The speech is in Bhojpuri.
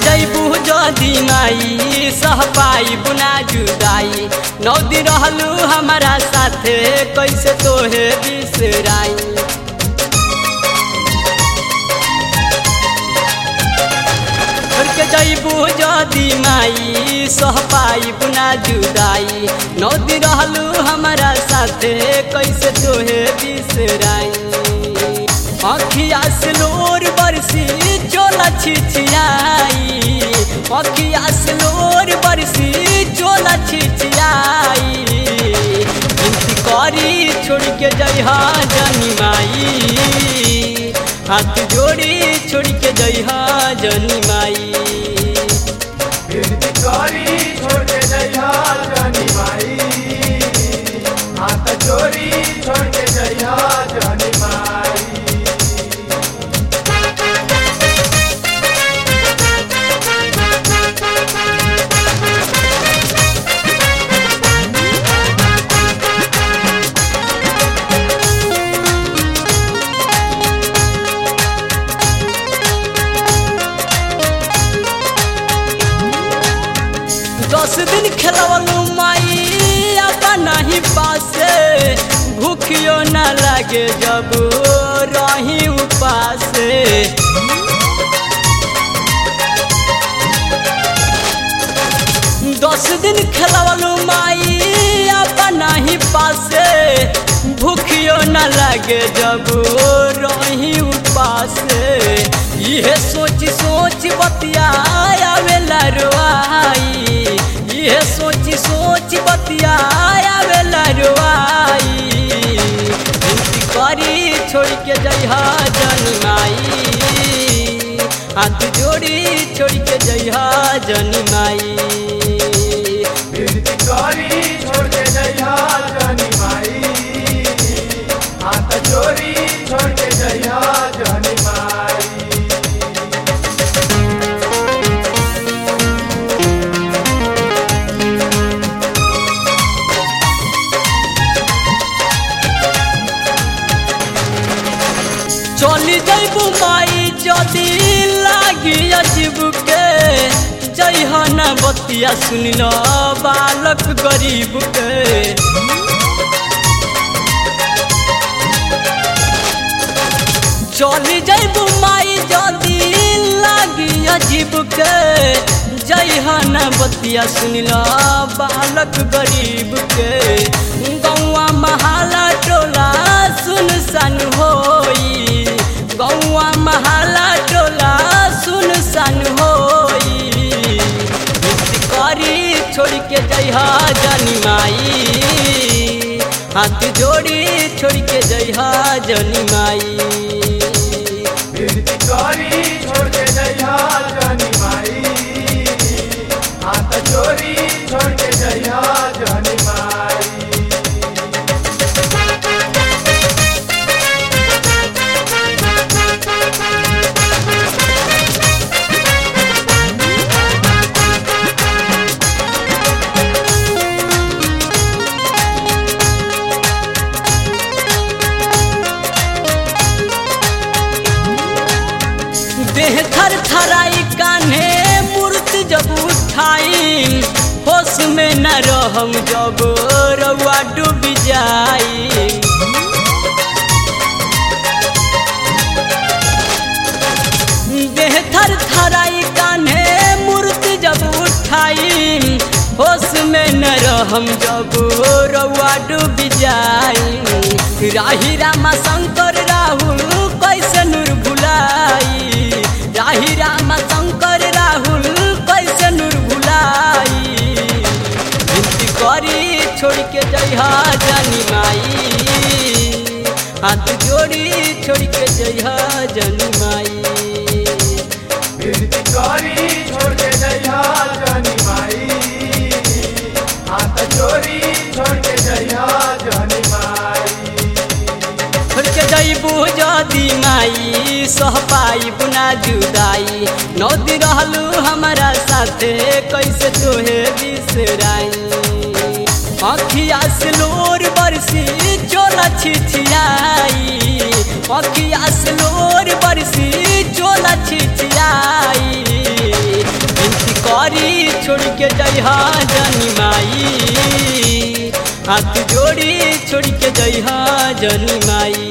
जैबू जदी माई सह पाई बुना जुदाई नौ दिन रहलू हमारा साथे कैसे तोहे बिसराई छोड़ के जैबू जदी माई सह पाई बुना जुदाई नौ दिन रहलू हमारा साथे कैसे तोहे बिसराई अखिया से लोर बरसी चोला छिछियाई अखिया से लोर बरसी चोला छिछियाई गिनती करी छोड़ के जइहा जनी माई हाथ जोड़ी छोड़ के जइहा जनी माई बिरती करी छोड़ के जइहा जानी माई हाथ चोरी छोड़ के जइहा जानी माई दस दिन खेलवलू माई आता नहीं पासे भूखियो न लगे जब रही उपासे दस दिन खेलवलू माई आता नहीं पासे भूखियो न लगे जब रही उपासे यह सोच सोच बतिया आवेला रोआई यह सोच सोच बतिया आवेला रोआई गिनती करी छोड़ के जइहा जनी माई हाथ जोड़ी छोड़ के जइहा जनी माई बिरती करी छोड़ के जइहा जानी माई हाथ चोरी छोड़ के जइहा जानी माई चली जैबू माई जदी लागी अजीब के जइह न बतिया सुनिल बालक गरीब के चली जैबू माई जदी लागी अजीब के जइह न बतिया सुनिल बालक गरीब के गौआ महाला टोला सुन सन होई गौआ महाला टोला सुन सन होई गिनती करी छोड़ के जइहा जनी माई हाथ जोड़ी छोड़ के जइहा जनी माई बिरती करी छोड़ के जइहा जानी माई हाथ चोरी छोड़ के जइहा जानी माई देह थर थराई कान्हे मूर्ति जब उठाई होश में न रहम जब रउआ डूब जाई देह थर थराई कान्हे मूर्ति जब उठाई होश में न रहम जब रउआ डूब जाई राही रामा शंकर राहुल कैसे नूर भुलाई राही रामा शंकर राहुल कैसे नूर भुलाई गिनती करी छोड़ के जइहा जानी माई हाथ जोड़ी छोड़ के जइहा जानी माई बिरती करी छोड़ के जइहा जानी माई हाथ चोरी छोड़ के जइहा जानी माई छोड़ के जइबू जदी माई सह पाई बुना जुदाई नौ दिन रहलू हमारा साथे कैसे तोहे बिसराई अखिया से लोर बरसी चोला छिछियाई अखिया से लोर बरसी चोला छिछियाई छोड़ के जइहा जनी माई